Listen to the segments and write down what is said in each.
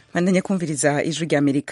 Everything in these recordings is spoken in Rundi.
bandanye kumviriza ijwi rya amerika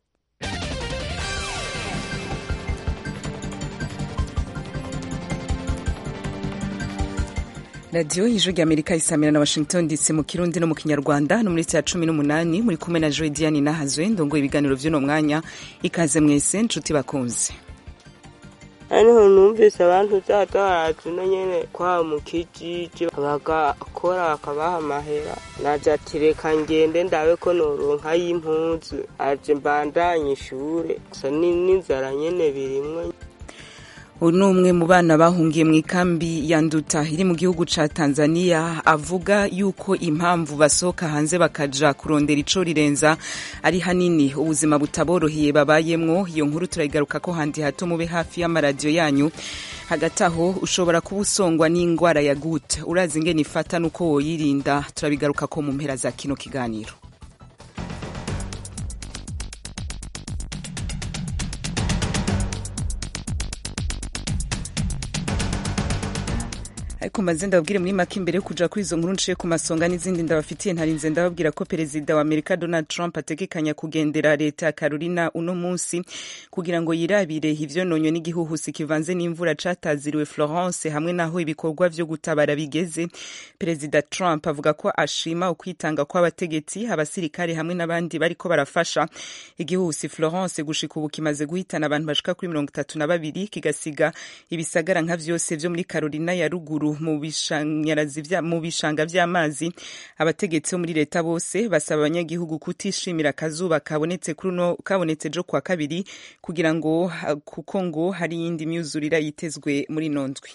radiyo y'ijwi rya amerika isamira na washington dc mu kirundi no mu kinyarwanda no muri saa cumi n'umunani muri kumwe na joe diane nahazwe ndongoye ibiganiro vy'uno mwanya ikaze mwese nshuti bakunze hariho numvise abantu zaza barazina nyene kwa mu kijiji bagakora bakabaha amahera naje ati reka ngende ndabe ko noronka y'impuzu aje mbandanye ishure gusa n'inzara nyene birimwo uyu ni umwe mu bana bahungiye mu ikambi ya nduta iri mu gihugu ca tanzania avuga yuko impamvu basohoka hanze bakaja kurondera ico rirenza ari hanini ubuzima butaboroheye babayemwo iyo nkuru turayigaruka ko handi hato mube hafi y'amaradiyo yanyu hagati aho ushobora kuba usongwa n'ingwara ya gute urazi ingene ifata n'uko woyirinda turabigaruka ko mu mpera za kino kiganiro ariko maze ndababwire muri make imbere yo kuja kuri izo nkuru nciye ku masonga n'izindi ndabafitiye ntarinze ndababwira ko perezida wa amerika donald trump ategekanya kugendera leta ya carolina uno munsi kugira ngo yirabire ivyononywe n'igihuhusi kivanze n'imvura cataziriwe florence hamwe n'aho ibikorwa vyo gutabara bigeze perezida trump avuga ko ashima ukwitanga kw'abategetsi abasirikare hamwe n'abandi bariko barafasha igihuhusi florence gushika ubu kimaze guhitana abantu bashika kuri mirongo itatu na babiri kigasiga ibisagara nka vyose vyo muri carolina ya ruguru mu bishanga vy'amazi abategetsi bo muri leta bose basaba abanyagihugu kutishimira akazuba kabonetse kabonetse jo kwa kabiri kugira ngo kuko ngo hari iyindi myuzurira yitezwe muri ino ndwi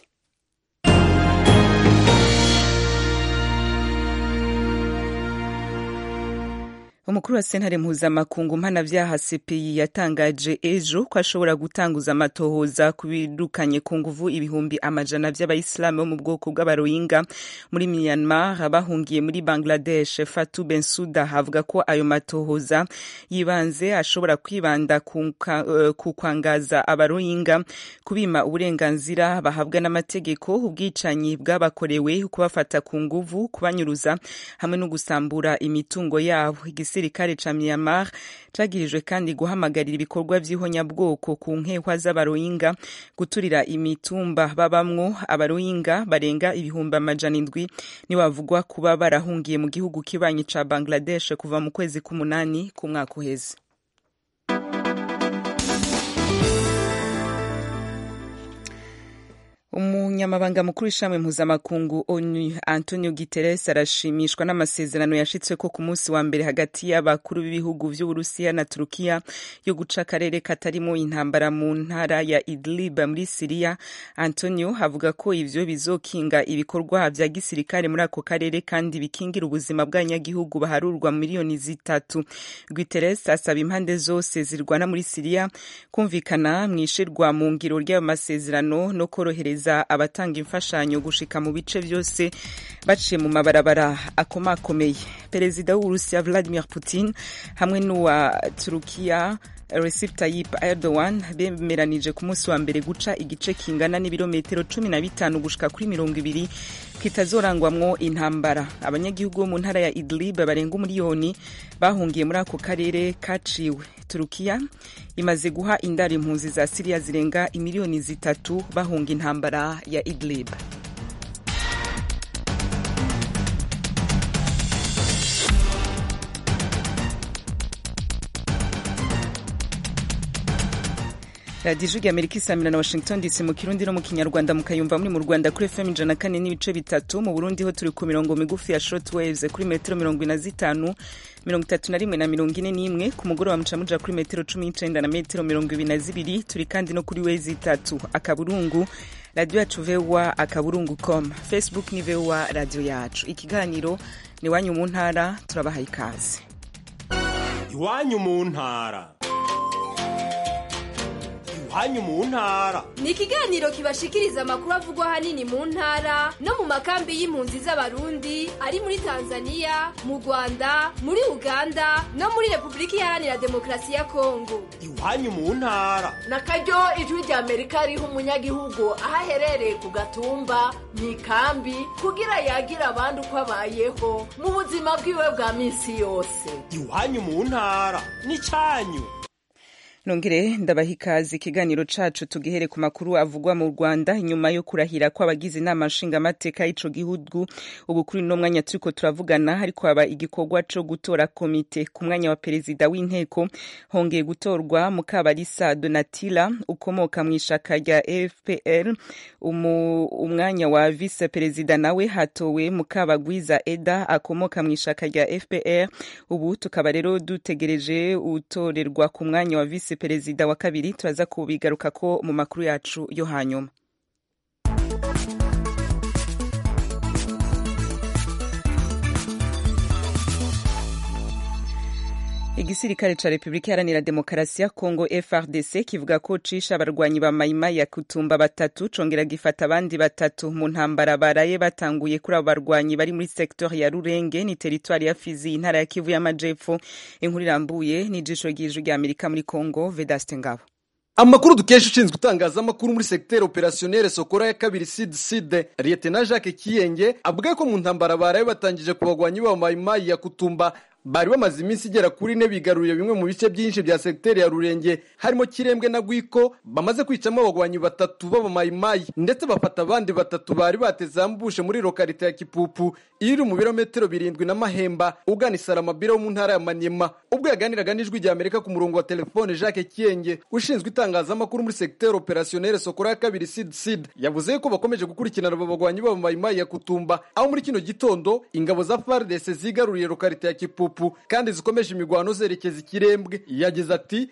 umukuru wa sentare mpuzamakungu mpanavyaha cpi yatangaje ejo ko ashobora gutanguza amatohoza ku birukanye ku nguvu ibihumbi amajana vy'abayisilamu bo mu bwoko bw'abaroyinga muri myanmar bahungiye muri bangladesh fatu bensuda avuga ko ayo matohoza yibanze ashobora kwibanda ku uh, kwangaza abaroyinga kubima uburenganzira bahabwa n'amategeko ubwicanyi bwabakorewe kubafata ku nguvu kubanyuruza hamwe no gusambura imitungo yabo igisirikare ca Myanmar cagirijwe kandi guhamagarira ibikorwa vy'ihonyabwoko ku nkehwa z'abaroyinga guturira imitumba babamwo abaroyinga barenga ibihumbi amajana indwi ni bavugwa kuba barahungiye mu gihugu kibanyi ca Bangladesh kuva mu kwezi k'umunani ku mwaka uheze umunyamabanga mukuru w'ishami mpuzamakungu onu antonio guterres arashimishwa n'amasezerano yashitsweko ku munsi wa mbere hagati y'abakuru b'ibihugu vy'uburusiya na turukiya yo guca akarere katarimo intambara mu ntara ya idlib muri siriya antonio avuga ko ivyo bizokinga ibikorwa vya gisirikare muri ako karere kandi bikingira ubuzima bw'abanyagihugu baharurwa miliyoni zitatu guterres asaba impande zose zirwana muri siriya kumvikana mw'ishirwa mu ngiro ry'ayo masezerano no korohereza abatanga imfashanyo gushika mu bice vyose baciye mu mabarabara akomakomeye perezida w'uburusiya vladimir putin hamwe n'uwa turukiya Recep Tayyip Erdogan bemeranije ku munsi wa mbere guca igice kingana n'ibirometero cumi na bitanu gushika kuri mirongo ibiri kitazorangwamwo intambara abanyagihugu bo mu ntara ya Idlib barenga umuriyoni bahungiye muri ako karere kaciwe Turukiya imaze guha indaro impunzi za Siriya zirenga imiliyoni zitatu bahunga intambara ya Idlib radiyo ijwi amerika isamira na washington dc mu kirundi no mu kinyarwanda mukayumva muri mu rwanda kuri fm ijana kane n'ibice bitatu mu burundi ho turi ku mirongo migufi ya short waves kuri metero mirongo ine na zitanu mirongo itatu na rimwe na mirongo ine n'imwe ku mugoroba muca muja kuri metero cumi n'icenda na metero mirongo ibiri na zibiri turi kandi no kuri wezi itatu akaburungu radiyo yacu vewa akaburungu com facebook ni vewa radiyo yacu ikiganiro ni iwanyu mu ntara turabahaye ikaze iwanyu mu ntara iwanyu mu ntara ni ikiganiro kibashikiriza amakuru avugwa ahanini mu ntara no mu makambi y'impunzi z'abarundi ari muri tanzania mu rwanda muri uganda no muri repubulika iharanira demokarasi ya kongo iwanyu mu ntara na karyo ijwi rya amerika riha umunyagihugu aho aherereye ku gatumba mu ikambi kugira yagira abandi uko abayeho mu buzima bwiwe bwa minsi yose iwanyu mu ntara n'icyanyu nongere ndabaha ikaze ikiganiro cacu tugihere ku makuru avugwa mu rwanda inyuma yo kurahira kw'abagize inama nshingamateka y'ico gihugu ubu kuri uno mwanya turiko turavugana hariko haba igikorwa co gutora komite ku mwanya wa perezida w'inteko hongeye gutorwa mukabarisa donatila ukomoka mu ishaka rya fpr Umu, umwanya wa vice perezida nawe hatowe mukabagwiza eda akomoka mu ishaka rya fpr ubu tukaba rero dutegereje utorerwa ku mwanya wa vice perezida wa kabiri turaza kubigaruka ko mu makuru yacu yo hanyuma igisirikare ca repubulika iharanira demokarasi ya kongo frdc kivuga ko cisha abarwanyi ba mayimayi ya kutumba batatu congera gifata abandi batatu mu ntambara baraye batanguye kuri abo barwanyi bari muri sektori ya rurenge ni teritwari ya fizi intara ya kivu y'amajepfo inkuru irambuye n'ijisho ry'ijwi rya amerika muri kongo vedaste ngabo amakuru dukesha ushinzwe itangazamakuru muri segiteri operasiyonere sokora ya kabiri side side liyetena jacques kiyenge avuga ko mu ntambara baraye batangije ku bagwanyi ba mayimayi ya kutumba bari bamaze iminsi igera kuri ine bigaruriye bimwe mu bice byinshi bya segiteri ya rurenge harimo kirembwe na gwiko bamaze kwicamo abagwanyi batatu b'abamayimayi ndetse bafata abandi batatu bari bateze ambushe muri lokarite ya kipupu iri mu birometero birindwi na mahemba ugana isaramabira wo mu ntara ya manyema ubwo yaganiraga n'ijwi rya amerika ku murongo wa telefone jacques kiyenge ushinzwe itangazamakuru muri segiteri operasiyonere sokora ya kabiri side side yavuze ko bakomeje gukurikirana aba bagwanyi b'abamayimayi ya kutumba aho muri kino gitondo ingabo za fardese zigaruriye lokarite ya kipupu kandi zikomeje imigwano zerekeza ikirembwe yagize ati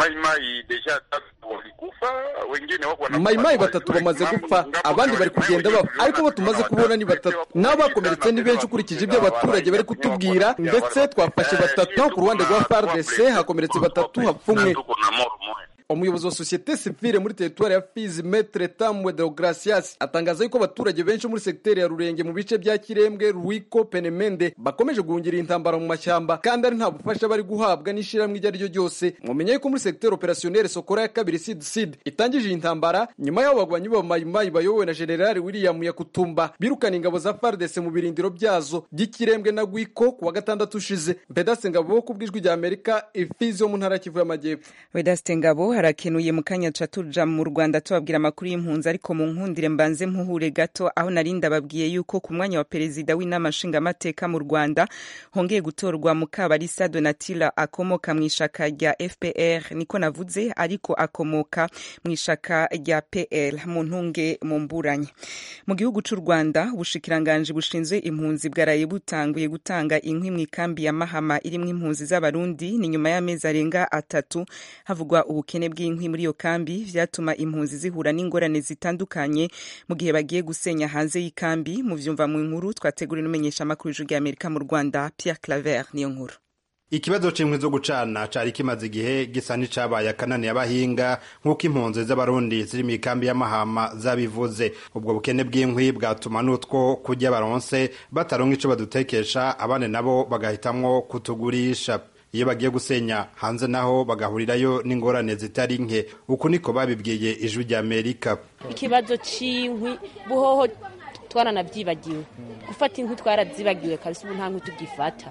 mayimayi batatu bamaze gupfa abandi bari kugenda bapfa ariko bo tumaze kubona ni batatu nabo bakomeretse ni benshi ukurikije ibyo abaturage bari kutubwira ndetse twafashe batatu naho ku ruhande rwa fardc hakomeretse batatu hapfa umwe umuyobozi wa sosiyete sivile muri teritwari ya fizi metre tamwe deogratias atangaza yuko abaturage benshi muri segiteri ya rurenge mu bice bya kirembwe ruwiko penemende bakomeje guhungira intambara mu mashyamba kandi ari nta bufasha bari guhabwa n'ishyirahamwe iryo ari ryo ryose mumenye yuko muri segiteri operasiyonere sokora ya kabiri sid sid itangije iyi ntambara nyuma y'aho bagwanyi b'abamayimayi bayobowe na generali william yakutumba birukana ingabo za fardese mu birindiro byazo by'ikirembwe na gwiko ku wa gatandatu ushize mbedase ngabo ku bw'ijwi rya amerika ifizi yo mu ntara ya kivu y'amajyepfo vedaste ngabo harakenuye mu kanya ca tuja mu rwanda tubabwira amakuru y'impunzi ariko mu nkundire mbanze mpuhure gato aho nari ndababwiye yuko ku mwanya wa perezida w'inama nshingamateka mu rwanda hongeye gutorwa mukabarisa donatila akomoka mu ishaka rya fpr niko navuze ariko akomoka mu ishaka rya pl mu ntunge mu mburanye mu gihugu c'u rwanda ubushikiranganji bushinzwe impunzi bwaraye butanguye gutanga inkwi mu ikambi ya mahama irimwo impunzi z'abarundi ni nyuma y'amezi arenga atatu havugwa ubukene bw'inkwi muri iyo kambi vyatuma impunzi zihura n'ingorane zitandukanye mu gihe bagiye gusenya hanze y'ikambi mu vyumva mu nkuru twateguriwe n'umenyesha amakuru y'ijwi ry'amerika mu rwanda pierre claver niyo nkuru ikibazo c'inkwi zo gucana cari kimaze igihe gisa n'icabaye akanani y'abahinga nk'uko impunzi z'abarundi ziri mu ikambi y'amahama zabivuze ubwo bukene bw'inkwi bwatuma n'utwo kurya baronse bataronka ico badutekesha abandi nabo bagahitamwo kutugurisha iyo bagiye gusenya hanze naho bagahurirayo n'ingorane zitari nke uku niko babibwiye ijwi rya amerika ikibazo c'inkwi buhoho twaranavyibagiwe gufata inkwi twarazibagiwe kabisa ubu nta nkwi tugifata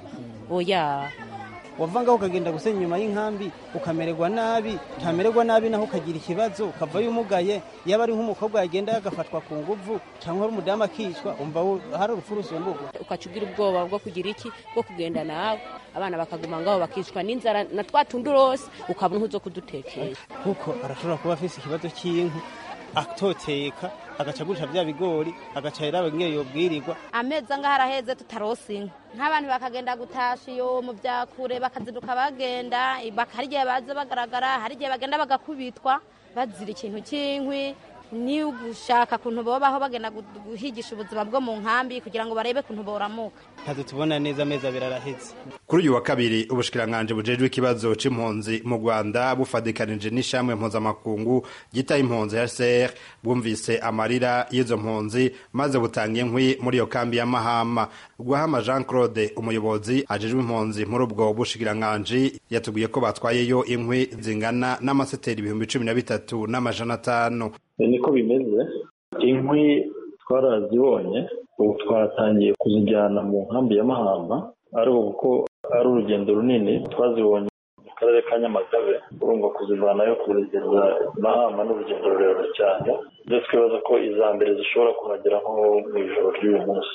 oya wavangaho ukagenda gusenya inyuma y'inkambi ukamererwa nabi utamererwa nabi naho ukagira ikibazo ukavayo umugaye yaba ari nk'umukobwa yagenda yagafatwa ku nguvu cyangwa ari umudamu akicwa umva hari urupfu rusumburwa ukaca ugira ubwoba bwo kugira iki bwo kugenda nawe abana bakaguma ngaho bakicwa n'inzara na twa tundi urose ukabona nk'uzo kudutekera kuko arashobora kuba afise ikibazo cy'inkwi atoteka agaca agurisha bya bigori agaca rero ngiyo yobwirirwa amezi angahe araheze tutarose inka nk'abantu bakagenda gutasha iyo mu byakure bakazinduka bagenda hari igihe baza bagaragara hari igihe bagenda bagakubitwa bazira ikintu cy'inkwi ni ugushaka kuntu babaho bagenda guhigisha ubuzima bwo mu nkambi kugira ngo barebe kuntu boramuka ntabwo tubona neza amezi abiri araheze ku kuri uyu wa kabiri ubushikiranganji bujejwe ikibazo c'impunzi mu rwanda bufadikanije n'ishamwe mpuzamakungu ryita impunzi hcr bwumvise amarira y'izo mpunzi maze butanga inkwi muri iyo kambi ya mahama rwahama jean claude umuyobozi ajejwe impunzi muri ubwo bushikiranganji yatubwiye ko batwayeyo inkwi zingana n'amaseteri ibihumbi cumi na bitatu n'amajana atanu niko bimeze inkwi twarazibonye ubu twatangiye kuzijyana mu nkambi ya mahamba ari kuko ari urugendo runini twazibonye mu karere ka nyamagabe urumva kuzivanayo kuzigeza mahamba ni urugendo rurerure cyane ndetse twibaza ko iza mbere zishobora kuhagera nko mu ijoro ry'uyu munsi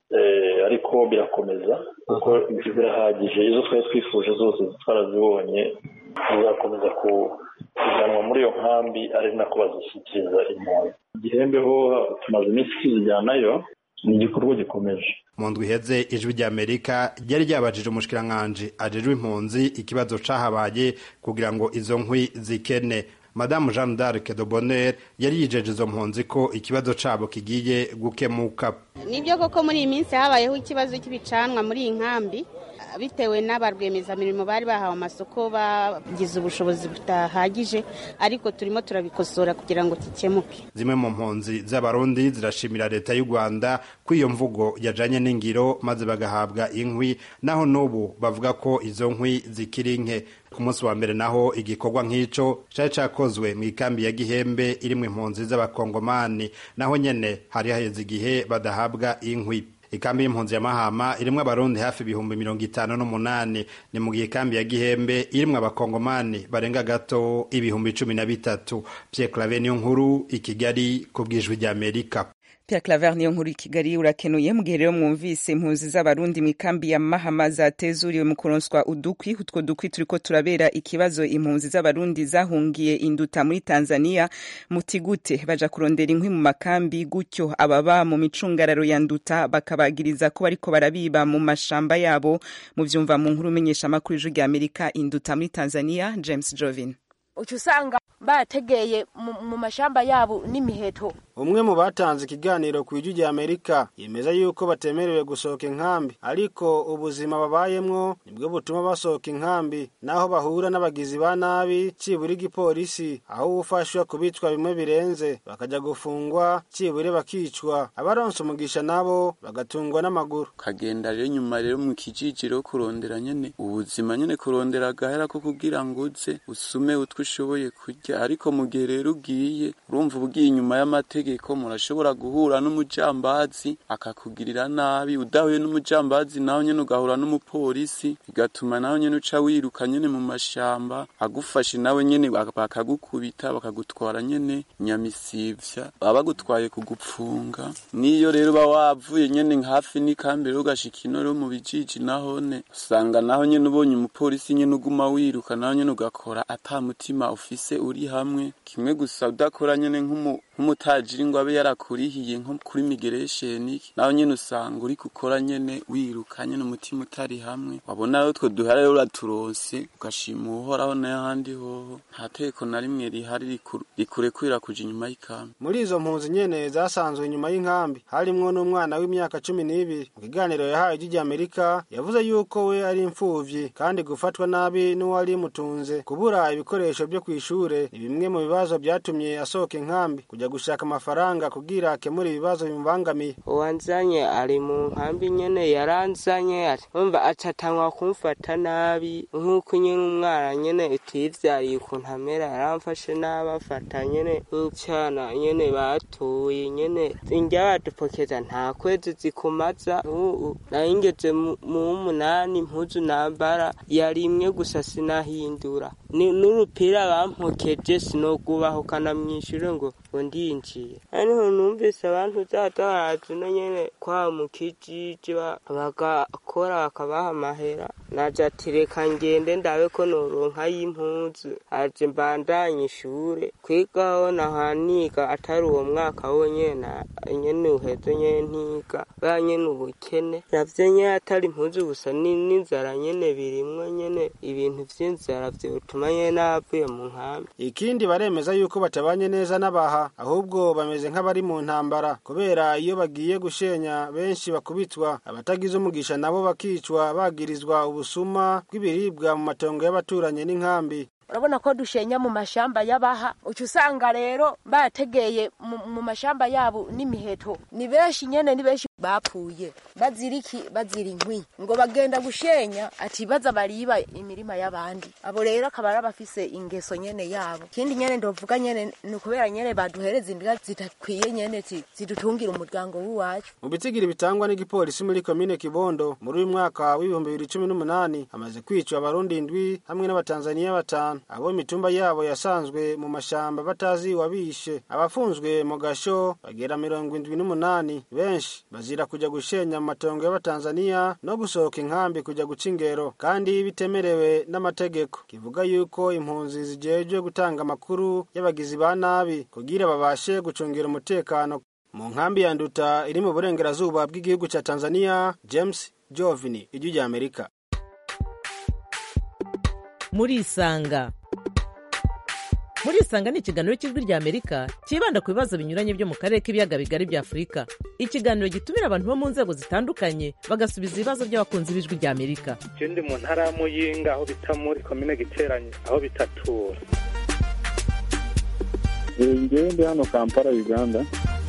ariko birakomeza kuko birahagije izo twari twifuje zose twarazibonye zizakomeza kujyanwa muri iyo nkambi ari nako bazishyikiriza impunzi igihembe ho tumaze iminsi tuzijyanayo ni igikorwa gikomeje mu ndwi iheze ijwi ry'amerika ryari ryabajije umushikiranganji ajejwe impunzi ikibazo cahabaye kugira ngo izo nkwi zikene madamu jeanne d'arc de bonheur yari yijeje izo mpunzi ko ikibazo cabo kigiye gukemuka nibyo koko muri iyi minsi habayeho ikibazo cy'ibicanwa muri iyi nkambi bitewe n'abarwiyemezamirimo bari bahawe amasoko bagize ubushobozi budahagije ariko turimo turabikosora kugira ngo gikemuke zimwe mu mpunzi z'abarundi zirashimira leta y'u rwanda ko iyo mvugo yajanye n'ingiro maze bagahabwa inkwi naho n'ubu bavuga ko izo nkwi zikiri nke ku munsi wa mbere naho igikorwa nk'ico cari cakozwe mu ikambi ya gihembe irimwo impunzi z'abakongomani naho nyene hari haheze igihe badahabwa inkwi ikambi y'impunzi ya mahama irimwo abarundi hafi ibihumbi mirongo itanu n'umunani ni mu gihe ikambi ya gihembe irimwo abakongomani barenga gato ibihumbi cumi na bitatu pierre clave niyo nkuru i kigali ku bw'ijwi ry'amerika Pierre Claver niyo nkuru i Kigali urakenuye mu gihe rero mwumvise impunzi z'abarundi mu ikambi ya Mahama zatezuriwe mu kuronswa udukwi utwo dukwi turiko turabera ikibazo impunzi z'abarundi zahungiye induta muri Tanzania mutigute baja kurondera inkwi mu makambi gutyo ababa mu micungararo ya nduta bakabagiriza ko bariko barabiba mu mashamba yabo mu vyumva mu nkuru menyesha amakuru y'ijwi rya Amerika induta muri Tanzania James Jovin uca usanga bategeye mu mashamba yabo n'imiheto umwe mu batanze ikiganiro ku ijwi rya amerika yemeza yuko batemerewe gusohoka inkambi ariko ubuzima babayemwo nibwo butuma basohoka inkambi naho bahura n'abagizi ba nabi cibura igipolisi aho ufashwa kubicwa bimwe birenze bakaja gufungwa cibure bakicwa abaronse umugisha nabo bagatungwa n'amaguru kagenda rero nyuma rero mu kijijiro kurondera nyene ubuzima nyene kurondera agahera ko kugira ngo uze usume utwo ushoboye kurya ariko mu gihe rero ugiye urumva ubugiye inyuma y'amategeko amategeko murashobora guhura n'umujambazi akakugirira nabi udahuye n'umujambazi naho nyene ugahura n'umupolisi bigatuma naho nyene uca wiruka nyene mu mashamba agufashe nawe nyene bakagukubita bakagutwara nyene nyamisivya baba bagutwaye kugupfunga niyo rero uba wavuye nyene hafi n'ikambi rero ugashika ino rero mu bijiji nahone usanga naho nyene ubonye umupolisi nyene uguma wiruka naho nyene ugakora ata mutima ufise uri hamwe kimwe gusa udakora nyene nk'umutaji ngo abe yarakurihiye nko kuri migration naho nyene usanga uri gukora nyene wiruka nyene umutima utari hamwe wabona rero twe duhara rero uraturose ugashima uhoraho n'ahandi hoho nta teko na rimwe rihari rikurekurira kuja inyuma y'ikambi muri izo mpunzi nyene zasanzwe inyuma y'inkambi harimwo n'umwana w'imyaka cumi n'ibiri mu kiganiro yahaye ijwi rya amerika yavuze yuko we ari imfuvyi kandi gufatwa nabi n'uwari mutunze kubura ibikoresho vyo kw'ishure ni bimwe mu bibazo vyatumye asohoka inkambi kuja gushaka amafaranga kugira akemure ibibazo bimubangamiye uwanzanye ari mu nkambi nyene yaranzanye umva acatangwa kumfata nabi nk'uko nyene umwana nyene utivyariye ukuntu amera yaramfashe nabi afata nyene nk'icana nyene batoye nyene indya badupokeza nta kwezi zikumaza ubu nayingeze mu w'umunani impuzu nambara yari imwe gusa sinahindura n'urupira bampokeje sinogubaho kanamwishure ngo ngo ndinjiye ariho numvise abantu zata barazina nyene kwa mu kijiji bagakora bakabaha amahera naje ati reka ngende ndabe ko noronka y'impuzu aje mbandanye ishure kwigaho nahaniga atari uwo mwaka wonyene nyene uheze nyene ntiga bwa nyene ubukene navyo nyene atari impuzu gusa n'inzara nyene birimwo nyene ibintu vy'inzara vyotuma nyene navuye mu nkambi ikindi baremeza yuko batabanye neza n'abaha ahubwo bameze nk'abari mu ntambara kubera iyo bagiye gushenya benshi bakubitwa abatagize umugisha nabo bakicwa bagirizwa ubusuma bw'ibiribwa mu matongo y'abaturanyi n'inkambi urabona ko dushenya mu mashamba y'abaha uca usanga rero bategeye mu mashamba yabo n'imiheto ni benshi nyene ni benshi bapfuye bazira iki bazira inkwi ngo bagenda gushenya ati baza bariba imirima y'abandi abo rero akaba ari abafise ingeso nyene yabo ikindi nyene ndovuga nyene ni ukubera nyene baduhereza indya zitakwiye nyene zidutungira umuryango w'iwacu mu bitsigiri bitangwa n'igipolisi muri komine kibondo muri uyu mwaka w'ibihumbi bibiri cumi n'umunani hamaze kwicwa abarundi indwi hamwe n'abatanzaniya batanu abo imitumba yabo yasanzwe mu mashamba batazi wabishe abafunzwe mu gasho bagera mirongo indwi n'umunani benshi bazira kuja gushenya mu matongo y'abatanzaniya no gusohoka inkambi kuja guca ingero kandi bitemerewe n'amategeko kivuga yuko impunzi zijejwe gutanga amakuru y'abagizi ba nabi kugira babashe gucungira umutekano mu nkambi ya nduta iri mu burengerazuba bw'igihugu ca tanzania james jovini ijwi rya amerika murisanga murisanga ni ikiganiro cy'ijwi rya amerika cyibanda ku bibazo binyuranye byo mu karere k'ibiyaga bigari bya afurika ikiganiro gitumira abantu bo mu nzego zitandukanye bagasubiza ibibazo by'abakunzi b'ijwi rya amerika ndi mu ntara ya muyinga aho bita muri komine giteranye aho bitatura ngewe ndi hano kampala uganda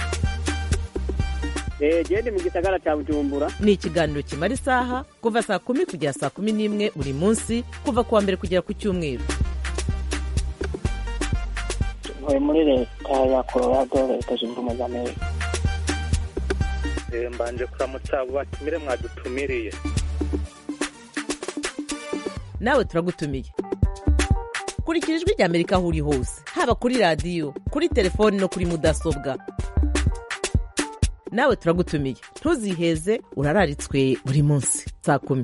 gende mu gisagara cya bujumbura ni ikiganiro kimara isaha kuva saa kumi kugera saa kumi n'imwe buri munsi kuva ku wa mbere kugera ku cyumweru ntuye muri leta ya colorado leta zunze ubumwe za amerika mbanje kuramutsa abo batumire mwadutumiriye nawe turagutumiye kurikira ijwi rya amerika aho uri hose haba kuri radiyo kuri telefoni no kuri mudasobwa nawe turagutumiye ntuziheze urararitswe buri munsi saa kumi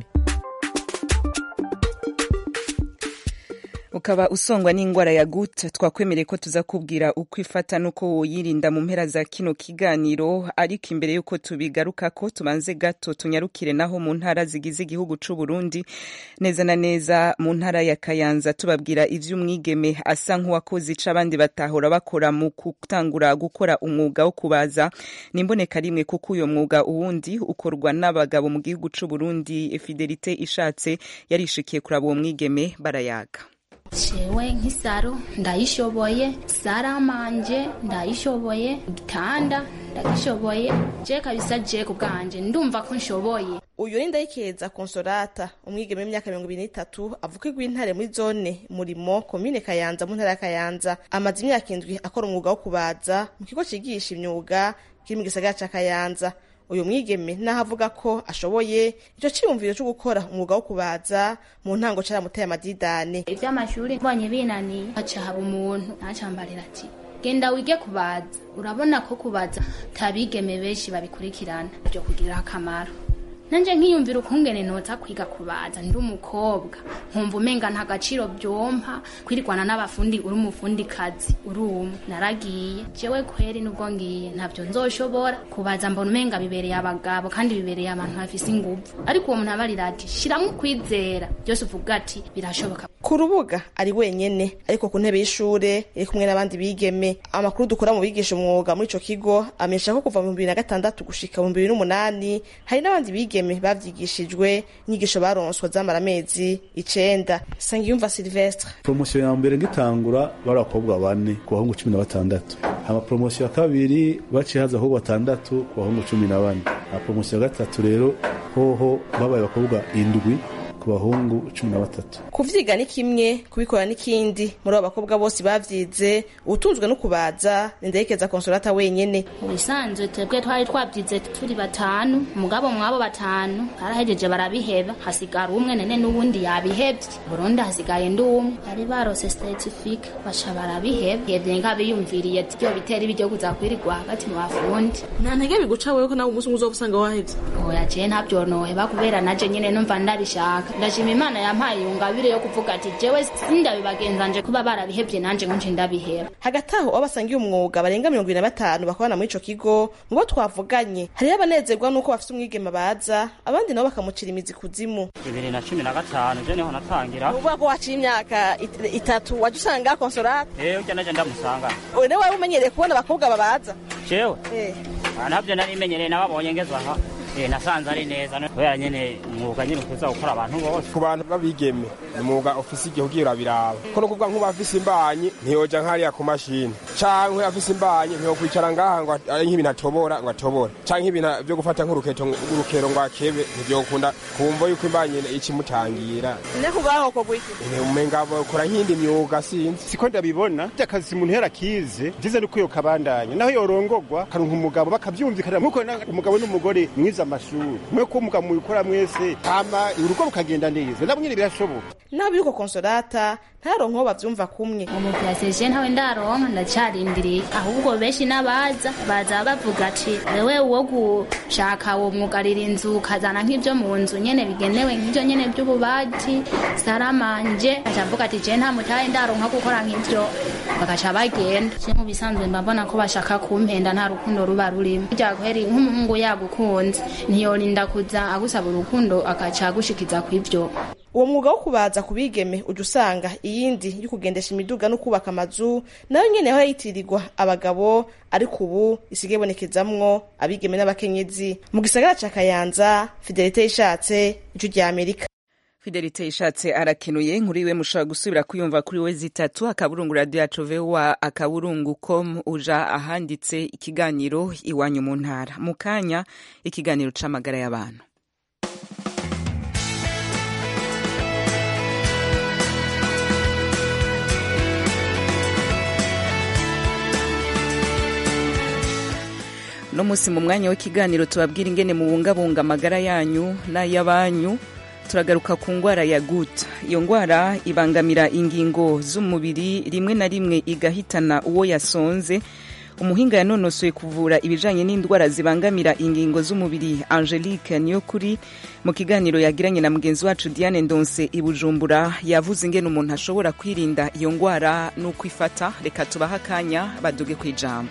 ukaba usongwa n'indwara ya gut twakwemereye ko tuza kubwira uko ifata n'uko woyirinda mu mpera za kino kiganiro ariko imbere y'uko tubigaruka ko tubanze gato tunyarukire naho mu ntara zigize igihugu c'u Burundi neza na neza mu ntara ya Kayanza tubabwira ivy'umwigeme asa nk'uwakoze ica abandi batahora bakora mu gutangura gukora umwuga wo kubaza nimboneka rimwe kuko uyo mwuga uwundi ukorwa n'abagabo mu gihugu c'u Burundi Fidelite ishatse yarishikiye kuraba uwo mwigeme barayaga jewe nk'isaro ndayishoboye saramanje ndayishoboye igitanda ndagishoboye je kabisa je ku bwanje ndumva ko nshoboye uyu ni ndayikeza konsolata umwigeme w'imyaka mirongo ibiri n'itatu avuka igw'intare muri zone murimo komine kayanza mu ntara ya kayanza amaze imyaka indwi akora umwuga wo kubaza mu kigo cigisha imyuga kiri mu gisagara ca kayanza uyu mwigeme naho avuga ko ashoboye icyo cyiyumviro cyo gukora umwuga wo kubaza mu ntango caramuteye amadidane ivy'amashuri mbonye binaniye haca haba umuntu ntacambarira ati genda wige kubaza urabona ko kubaza tabigeme benshi babikurikirana byo kugirira akamaro nanje nkiyumvira ukungene noza kwiga kubaza ndi umukobwa nkumva umenga nta gaciro byompa kwirwana n'abafundi uri umufundi kazi uri umwe naragiye jewe kweri nubwo ngiye ntabyo nzoshobora kubaza mbona umenga bibereye abagabo kandi bibereye abantu bafise inguvu ariko uwo muntu abarira ati shiramwo kwizera byose uvuga ati birashoboka ku rubuga ari wenyene ariko ku ntebe y'ishure iri kumwe n'abandi bigeme amakuru dukora mu bigisha umwuga muri ico kigo amenyesha ko kuva mu bibiri na gatandatu gushika mu bibiri n'umunani hari n'abandi bigeme bavyigishijwe inyigisho baronswa zamara amezi icenda sangiyumva silvestre promosiyo ya mbere ngitangura bari abakobwa bane ku bahungu cumi na batandatu hama promosiyo ya kabiri baciye haza ahubwo batandatu ku bahungu cumi na bane na promosiyo ya gatatu rero hoho babaye abakobwa indwi ku bahungu cumi na batatu kuvyiga ni kimwe kubikora n'ikindi muri abo bakobwa bose bavyize utunzwe no kubaza nindayikeza konsolata wenyene mu bisanzwe twebwe twari twabyize turi batanu mugabo mwabo batanu barahejeje barabiheba hasigara umwe nene n'uwundi yabihevye burundi hasigaye ndi umwe bari barose certifique baca barabiheba hevye nk'abiyumviriye vyo bitera ibiryo kuza kwirirwa hagati mu bafundi nta ntege biguca wewe ko nawe umunsi umwe uzoba usanga wahevye oya je ntabyo noheba kubera naje nyene numva ndabishaka ndashima imana yampaye iyo ngabire yo kuvuga ati jewe sindabibagenzanje kuba barabihevye nanje ngo nje ndabiheba hagati aho abo basangiye umwuga barenga mirongo ibiri na batanu bakorana muri ico kigo mu bo twavuganye hariho abanezerwa n'uko bafise umwigeme baza abandi nabo bakamucira imizi kuzimu bibiri na cumi na gatanu je niho natangira uvuga ko waciye imyaka it- itatu waje usanga konsolata ewe ujya naje ndamusanga ubu niwe wari umenyereye kubona abakobwa babaza jewe Eh. Ah, ntabyo nari menyereye nababonye ngeze aha Eh, nasanze ari neza no- kubera nyene umwuga nyene ukuza gukora abantu bose ku bantu b'abigeme ni umwuga ofisi igihe ugiye urabiraba ko no kuvuga nk'uba afise imbanyi ntiyoja nk'ariya ku mashini canke afise imbanyi ntiyokwicara ngaha ngo ari nk'ibintu atobora ngo atobore canke ibintu vyo gufata nk'uruketo urukero ngo akebe ntivyokunda kumva yuko imbanyi ikimutangira ne kubaho ko gwiki umenga bakora nk'indi myuga sinzi siko ndabibona akazi umuntu yarakize byiza nuko iyo kabandanya naho yorongogwa karonka umugabo bakavyumvikanira nkuko na- umugabo n'umugore mwiza amashuri mwe ko umugabo mubikora mwese hama urugo rukagenda neza nabo nyene birashoboka naho biriko konsolata ntaronka aho bavyumva kumwe umupyasije ntawe ndaronka ndacarindiriye ahubwo benshi n'abaza baza bavuga ati wewe wo gushaka uwo mwugarira inzu ukazana nk'ibyo mu nzu nyene bigenewe nk'ibyo nyene by'ububati saramanje acavuga ati je nta mutahe ndaronka gukora nk'ibyo bagaca bagenda je mu bisanzwe mbabona ko bashaka kumpenda nta rukundo ruba rurimo burya kweri nk'umuhungu yagukunze ntiyorinda kuza agusaba urukundo agaca agushikiza kw'ivyo uwo mwuga wo kubaza ku bigeme uja usanga iyindi yo kugendesha imiduga no kubaka amazu nayo nyene yahora yitirirwa abagabo ariko ubu isigaye ibonekezamwo abigeme n'abakenyezi mu gisagara ca kayanza fidelite yishatse icu rya amerika fidelite ishatse arakenuye nkuri iwe mushobora gusubira kuyumva kuri we zitatu akaburungu radio yacu voa akaburungu com uja ahanditse ikiganiro iwanyu mu ntara mu kanya ikiganiro c'amagara y'abantu no musi mu mwanya w'ikiganiro tubabwira ingene mubungabunga amagara yanyu n'ay'abanyu turagaruka ku ngwara ya gut iyo ngwara ibangamira ingingo z'umubiri rimwe na rimwe igahitana uwo yasonze umuhinga yanonosoye kuvura ibijanye n'indwara zibangamira ingingo z'umubiri angelique niyokuri mu kiganiro yagiranye na mugenzi wacu diane ndonse i bujumbura yavuze ingene umuntu ashobora kwirinda iyo ngwara n'uko ifata reka tubahe akanya baduge ku ijambo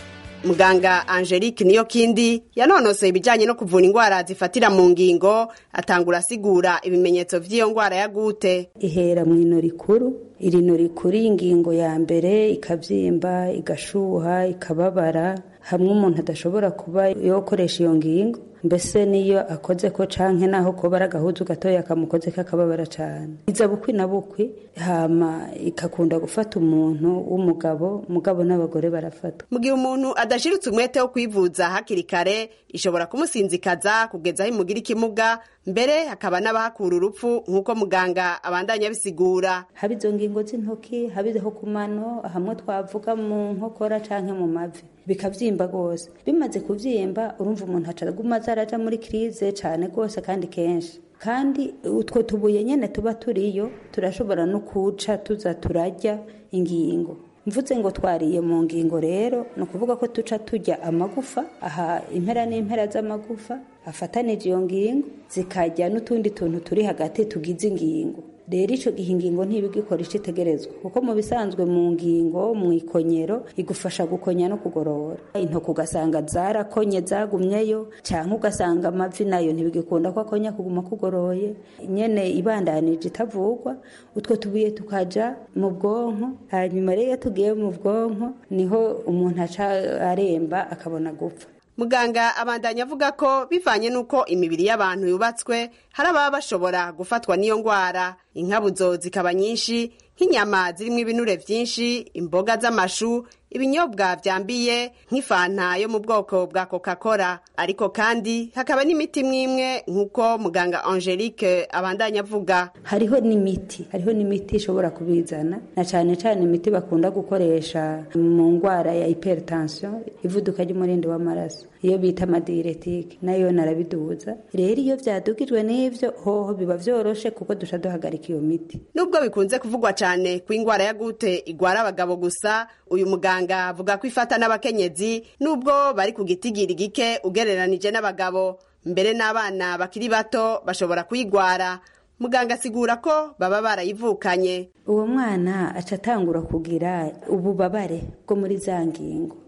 muganga angelique niyo kindi yanonosoye ibijyanye no kuvura indwara zifatira mu ngingo atangura asigura ibimenyetso by'iyo ndwara ya gute ihera mu ino rikuru iri no rikuru y'ingingo ya mbere ikabyimba igashuha ikababara hamwe umuntu adashobora kuba yokoresha iyo ngingo mbese niyo akoze ko canke naho koba ari agahuzu gatoya kamukoze kakababara cane iza bukwi na bukwi hama ikakunda gufata umuntu w'umugabo mugabo n'abagore barafata mu gihe umuntu adashiritse umwete wo kwivuza hakiri kare ishobora kumusinzikaza kugeza aho imugira ikimuga mbere hakaba n'abahakura urupfu nk'uko muganga abandanya abisigura haba izo ngingo z'intoki haba izo ku mano hamwe twavuga mu nkokora canke mu mavi bikavyimba rwose bimaze kuvyimba urumva umuntu acaguma azaraja muri krize cane rwose kandi kenshi kandi utwo tubuye nyene tuba turiyo turashobora no kuca tuza turarya ingingo mvuze ngo twariye mu ngingo rero ni ukuvuga ko tuca turya amagufa aha impera n'impera z'amagufa afatanije iyo ngingo zikarya n'utundi tuntu turi hagati tugize ingingo rero icyo gihe ingingo ntibigikora icyo itegerezwa kuko mu bisanzwe mu ngingo mu ikonyero igufasha gukonya no kugorora intoki ugasanga zarakonye zagumyeyo cyangwa ugasanga amavi nayo ntibigikunda ko akonya kuguma kugoroye nyene ibandanije itavugwa utwo tubuye tukaja mu bwonko hanyuma rero iyo tugiye mu bwonko niho umuntu aca aremba akabona gupfa muganga abandanya avuga ko bivanye n'uko imibiri y'abantu yubatswe hari ababa bashobora gufatwa n'iyo ndwara inkabuzo zikaba nyinshi nk'inyama zirimo ibinure byinshi imboga z'amashu ibinyobwa byambiye nk'ifanta yo mu bwoko bwa coca cola ariko kandi hakaba n'imiti mwimwe nk'uko muganga angelique abandanya avuga hariho n'imiti hariho n'imiti ishobora kubizana na cyane cyane imiti bakunda gukoresha mu ndwara ya hypertension ivuduka ry'umurindi w'amaraso iyo bita amadiretike nayo narabiduza rero iyo byadugijwe n'ivyo hoho biba vyoroshe kuko duca duhagarika iyo miti nubwo bikunze kuvugwa cyane ko indwara ya gute igwara abagabo gusa uyu muganga avuga ko ifata n'abakenyezi nubwo bari ku gitigiri gike ugereranije n'abagabo mbere n'abana bakiri bato bashobora kuyigwara muganga asigura ko baba barayivukanye uwo mwana aca atangura kugira ububabare bwo muri za ngingo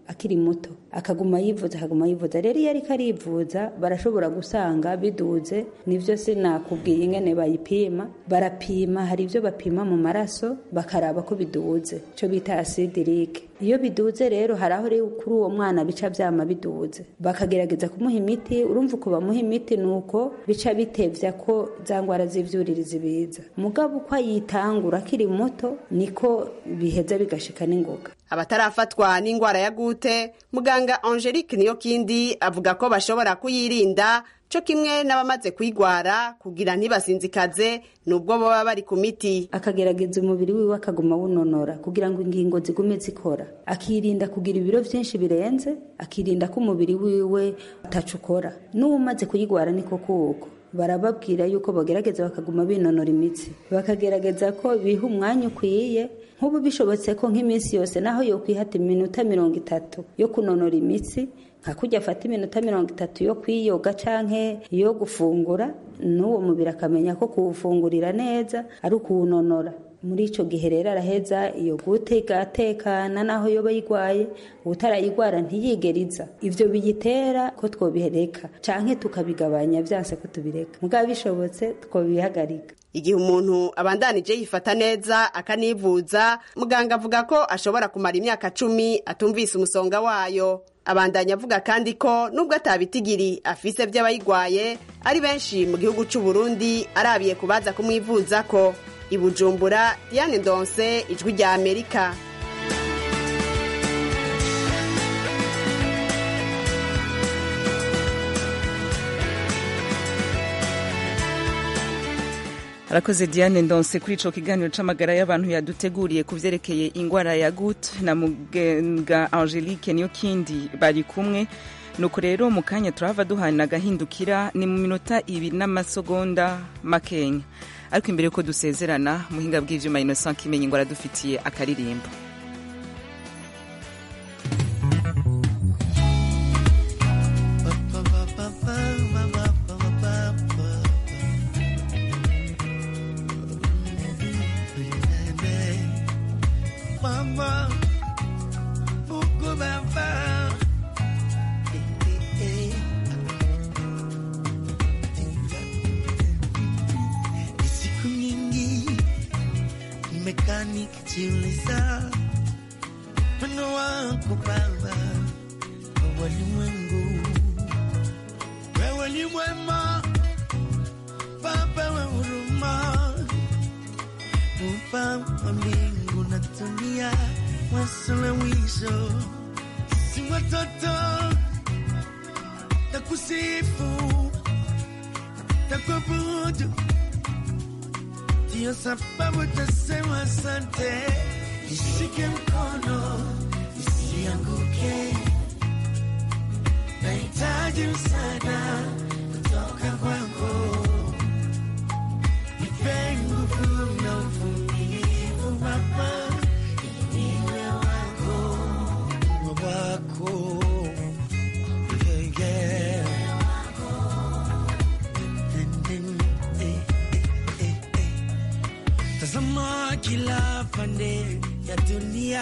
akiri muto akaguma yivuza akaguma yivuza rero iyo ariko arivuza barashobora gusanga biduze nivyo sinakubwiye ingene bayipima barapima hari ivyo bapima mu maraso bakaraba ko biduze ico bita asidirike iyo biduze rero hari aho rero kuri uwo mwana bica vyama biduze bakagerageza kumuha imiti urumva uko bamuha imiti nuko bica bitevya ko za ngwara z'ivyuririzi biza mugabo uko ayitangura akiri muto niko biheza bigashika n'ingoga abatarafatwa n'ingwara ya gute muganga angelique niyo kindi avuga ko bashobora kuyirinda co kimwe n'abamaze kuyigwara kugira ntibasinzikaze nubwo baba bari ku miti akagerageza umubiri wiwe akaguma wunonora kugira ngo ingingo zigume zikora akirinda kugira ibiro vyinshi birenze akirinda ko umubiri wiwe ataco ukora n'uwumaze kuyigwara niko kuko barababwira yuko bagerageza bakaguma binonora imitsi bakagerageza ko biha umwanya ukwiye nk'ubu bishobotse ko nk'iminsi yose naho yokwihata iminota mirongo itatu yo kunonora imitsi nka kujya afata iminota mirongo itatu yo kwiyoga canke yo gufungura n'uwo mubiri akamenya ko kuwufungurira neza ari ukuwunonora muri ico gihe rero araheza iyo gute igatekana naho yoba yigwaye utarayigwara ntiyigeriza ivyo biyitera ko twobihereka canke tukabigabanya vyanse ko tubireka mugabo bishobotse twobihagarika igihe umuntu abandanije yifata neza akanivuza muganga avuga ko ashobora kumara imyaka cumi atumvise umusonga wayo abandanya avuga kandi ko nubwo atabitigiri afise vy'abayigwaye ari benshi mu gihugu c'u Burundi arabiye kubaza kumwivuza ko ibujumbura Diane Ndonse ijwi rya Amerika arakoze diane ndonse kuri ico kiganiro c'amagara y'abantu yaduteguriye ku vyerekeye ingwara ya gut na muganga angelique niyo kindi bari kumwe nuko rero mu kanya turahava duhana agahindukira ni mu minota ibiri n'amasegonda makenya ariko imbere yuko dusezerana muhinga bw'ivyuma innocent kimenyi ngo aradufitiye akaririmbo Mama, Mungu Baba. Eh, eh, eh. Ni siku nyingi nimekaa nikijiuliza wendo wako Baba kwa walimwengu. Wewe ni mwema Baba wa huruma, Muumba wa mbingu na dunia, wasuluhisho si watoto na kusifu na kuabudu, ndiyo sababu tasema asante. Nishike mkono nisianguke, nahitaji msaada kutoka kwako, nipe nguvu na uvumilivu Baba, niwe wako, niwe wako yeah, yeah. Eh, eh, eh, eh. Tazama kila pande ya dunia,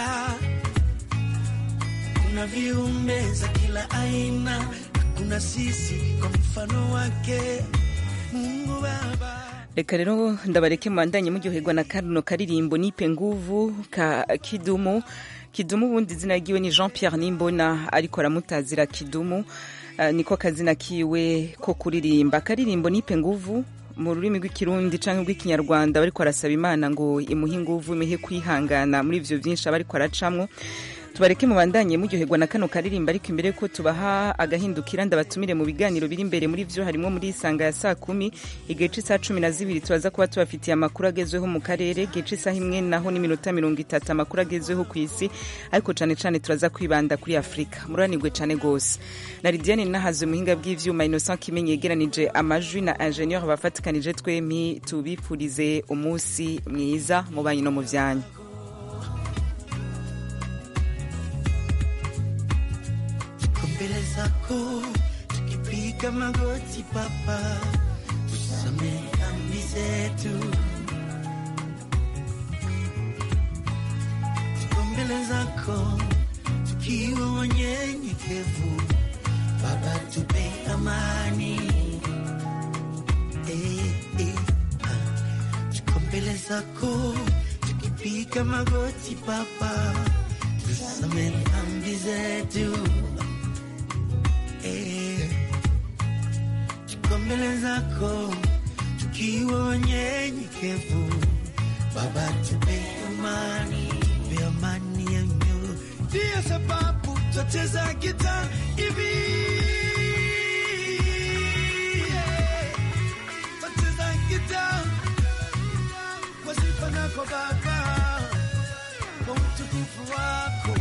kuna viumbe za kila aina, kuna sisi kwa mfano wake Mungu Baba. reka rero ndabareke mubandanye muryoherwa na kano karirimbo nipe nguvu ka kidumu kidumu ubundi izina ryiwe ni jean pierre nimbona ariko aramutazira kidumu uh, niko kazina kiwe ko kuririmba akaririmbo nipe nguvu mu rurimi rw'ikirundi canke rw'ikinyarwanda bariko arasaba imana ngo imuhe inguvu imihe kwihangana muri ivyo vyinshi aba ariko aracamwo tubareke mubandanye muryoherwa na kano karirimba ariko imbere ko tubaha agahindukira ndabatumire mu biganiro biri imbere muri vyo harimo muri isanga ya saa kumi igihe c'isaha cumi na zibiri tubaza kuba tubafitiye amakuru agezweho mu karere igihe c'isaha imwe naho n'iminota mirongo itatu amakuru agezweho ku isi ariko cane cane turaza kwibanda kuri afurika muranirwe cane gose na lidiane nahaze muhinga bw'ivyuma innocent kimenyi yegeranije amajwi na ingenieur bafatikanije twemi tubipfurize umunsi mwiza mu banyu no mu vyanyu Tuko mbele zako tukipiga magoti Baba, tusamehe dhambi zetu. Tuko mbele zako tukiwa wenye unyenyekevu. Baba, tupe amani eh, eh, ah. Tuko mbele zako tukipiga magoti Baba, tusamehe dhambi zetu eh. Tuko mbele zako tukiwa wanyenyekevu Baba, tupe amani, tupe amani ya mioyo. Ndiyo sababu twacheza gita hivi yeah. Twacheza gita kwa sifa zako Baba, kwa utukufu wako